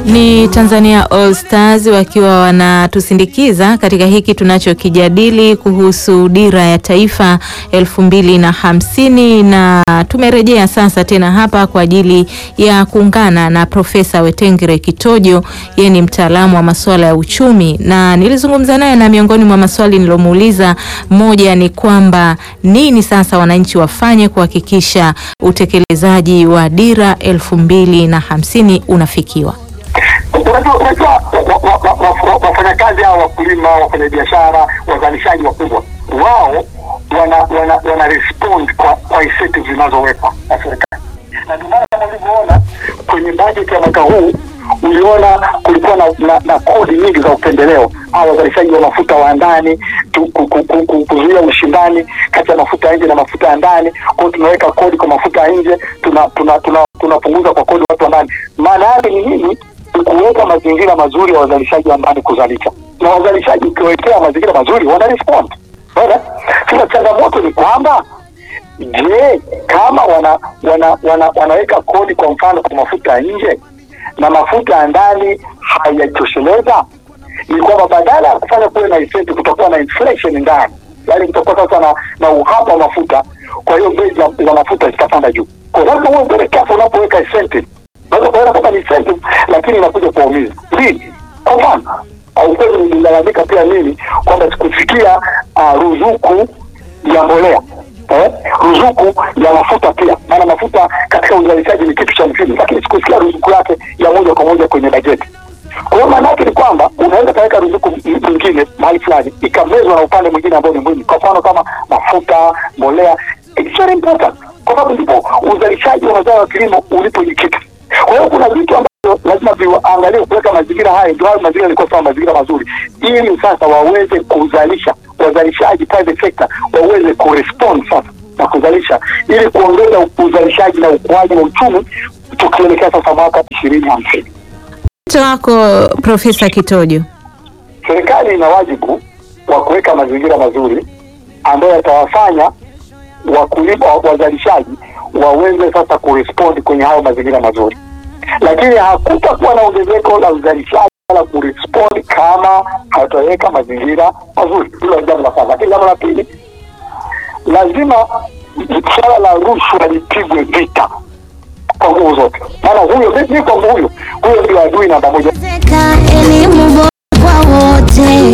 Ni Tanzania All Stars wakiwa wanatusindikiza katika hiki tunachokijadili kuhusu dira ya taifa elfu mbili na hamsini na tumerejea sasa tena hapa kwa ajili ya kuungana na Profesa Wetengere Kitojo. Yeye ni mtaalamu wa masuala ya uchumi na nilizungumza naye, na miongoni mwa maswali nilomuuliza, moja ni kwamba nini sasa wananchi wafanye kuhakikisha utekelezaji wa dira elfu mbili na hamsini unafikiwa. Unajua, wafanyakazi hao, wakulima, wafanyabiashara, wazalishaji wakubwa, wao wana wana wana respond kwa kwa incentives zinazowekwa na serikali, na ndio maana kama ulivyoona kwenye bajeti ya mwaka huu uliona kulikuwa na, na, na kodi nyingi za upendeleo au wazalishaji wa mafuta wa ndani kuzuia ushindani kati ya mafuta ya nje na mafuta ya ndani. Kwa hiyo tunaweka kodi kwa mafuta ya nje, tunapunguza tuna, tuna, tuna kwa kodi watu wa ndani. Maana yake ni nini? Kuweka mazingira mazuri ya wazalishaji wa ndani kuzalisha, na wazalishaji ukiwekea mazingira mazuri wana respond. Sasa changamoto ni kwamba je, kama wana, wana, wana, wanaweka kodi kwa mfano kwa mafuta ya nje na mafuta ya ndani hayajitosheleza, ni kwamba badala ya kufanya kuwe na incentive, kutakuwa na inflation ndani, yaani kutakuwa sasa na, na uhaba wa mafuta. Kwa hiyo bei za mafuta zitapanda juu. Kwa lazima uwe very careful unapoweka incentive. Unaweza kuona kama ni incentive, lakini inakuja kuwaumiza lini. Kwa mfano au kweli nililalamika pia mimi kwamba sikufikia uh, ruzuku ya mbolea eh, ruzuku ya mafuta pia, maana mafuta katika uzalishaji ni kitu cha muhimu, lakini sikusikia ruzuku yake ya moja kwa moja kwenye bajeti. Kwa hiyo maana yake ni kwamba unaweza kaweka ruzuku nyingine mahali fulani ikamezwa na upande mwingine ambao ni muhimu, kwa mfano kama mafuta, mbolea. It's very important, kwa sababu ndipo uzalishaji wa mazao ya kilimo ulipojikita. Kwa hiyo kuna vitu ambavyo lazima viangaliwe kuweka mazingira haya, ndio hayo mazingira yalikuwa sawa, mazingira mazuri, ili sasa waweze kuzalisha, wazalishaji private sector waweze kurespond sasa na kuzalisha, ili kuongeza uzalishaji na ukuaji wa uchumi tukielekea sasa mwaka ishirini hamsini. Wito wako Profesa Kitojo? Serikali ina wajibu wa kuweka mazingira mazuri ambayo yatawafanya wakulima, wazalishaji waweze sasa kurespond kwenye hayo mazingira mazuri, lakini hakutakuwa na ongezeko la uzalishaji wala kurespond kama hataweka mazingira mazuri. Hilo ni jambo la kwanza, lakini jambo la pili, lazima swala la rushwa lipigwe vita kwa nguvu zote, maana huyo mi kwangu huyo huyo ndio adui namba moja. Elimu bora kwa wote,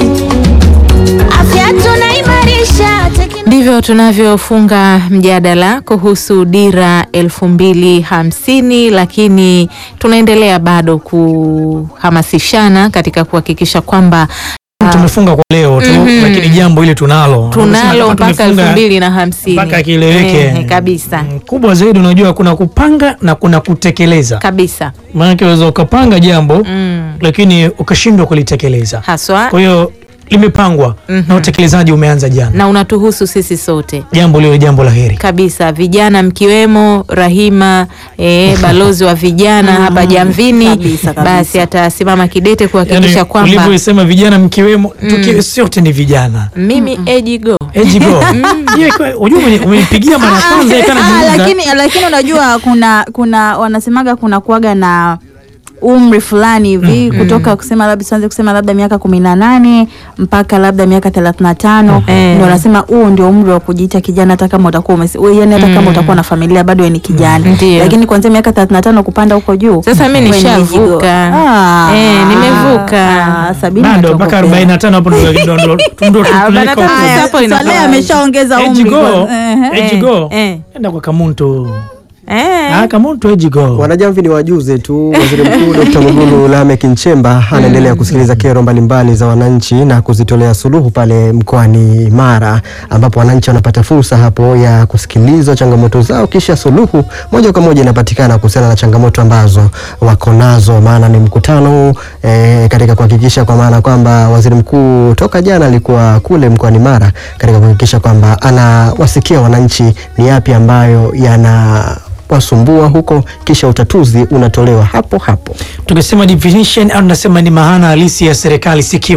afya tunaimarisha. Ndivyo tunavyofunga mjadala kuhusu dira elfu mbili hamsini, lakini tunaendelea bado kuhamasishana katika kuhakikisha kwamba tumefunga kwa leo tu Mhm. lakini jambo hili tunalo tunalo Kama mpaka tumefunga elfu mbili na hamsini mpaka kieleweke Eh, kabisa Mm, kubwa zaidi unajua kuna kupanga na kuna kutekeleza kabisa maanake unaweza ukapanga jambo mm. lakini ukashindwa kulitekeleza haswa kwa hiyo limepangwa Mhm. na utekelezaji umeanza jana na unatuhusu sisi sote jambo lilo jambo la heri kabisa vijana mkiwemo Rahima eh, balozi wa vijana hapa Jamvini Kabisa, kabisa. basi atasimama kidete kuhakikisha yani, kwamba ulivyoisema vijana mkiwemo tuki, sote ni vijana mimi ejigo ejigo unajua umeni- umenipigia mara ya kwanza Ah, ikanajiuza lakini lakini unajua kuna kuna wanasemaga kuna kuaga na umri fulani hivi kutoka kusema labda tuanze kusema labda miaka kumi na nane mpaka labda miaka thelathini na tano Eh. ndio wanasema huo ndio umri wa kujiita kijana hata kama utakuwa umesi- we, yani hata kama utakuwa na familia bado wewe ni kijana Ndio. lakini kuanzia miaka thelathini na tano kupanda huko juu Sasa mi wewe ni nishavuka. mizigo. Ah. Eh, nimevuka. Ah, sabini bado natoka mpaka upeo. 45 hapo ndo- ndo- ndo- ndo Arobaini na tunapeleka tano huko. sasa hapo Haya, inakuwa Saleh ameshaongeza umri Ejigo, kwa- ehe. ejigo, eh. enda kwa Kamuntu. eh. Ah, Kamuntu ejigo. Wanajamvi ni wajuze tu. Waziri Mkuu Dr. Mwigulu Lameck Nchemba anaendelea kusikiliza kero mbalimbali za wananchi na kuzitolea suluhu pale mkoani Mara, ambapo wananchi wanapata fursa hapo ya kusikiliza changamoto zao, kisha suluhu moja kwa moja inapatikana kuhusiana na changamoto ambazo wako nazo. Maana ni mkutano huu eh, katika kuhakikisha kwa maana kwamba waziri mkuu toka jana alikuwa kule mkoani Mara katika kuhakikisha kwamba anawasikia wananchi ni yapi ambayo yana wasumbua huko, kisha utatuzi unatolewa hapo hapo. Tukisema definition au tunasema ni maana halisi ya serikali sikivu.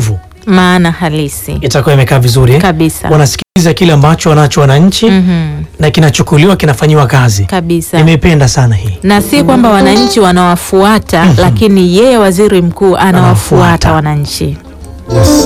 maana halisi itakuwa imekaa vizuri eh? kabisa wanasikiliza kile ambacho wanacho wananchi Mhm, na kinachukuliwa kinafanyiwa kazi kabisa nimeipenda sana hii na si kwamba wananchi wanawafuata lakini yeye waziri mkuu anawafuata Anawafuata. wananchi Yes.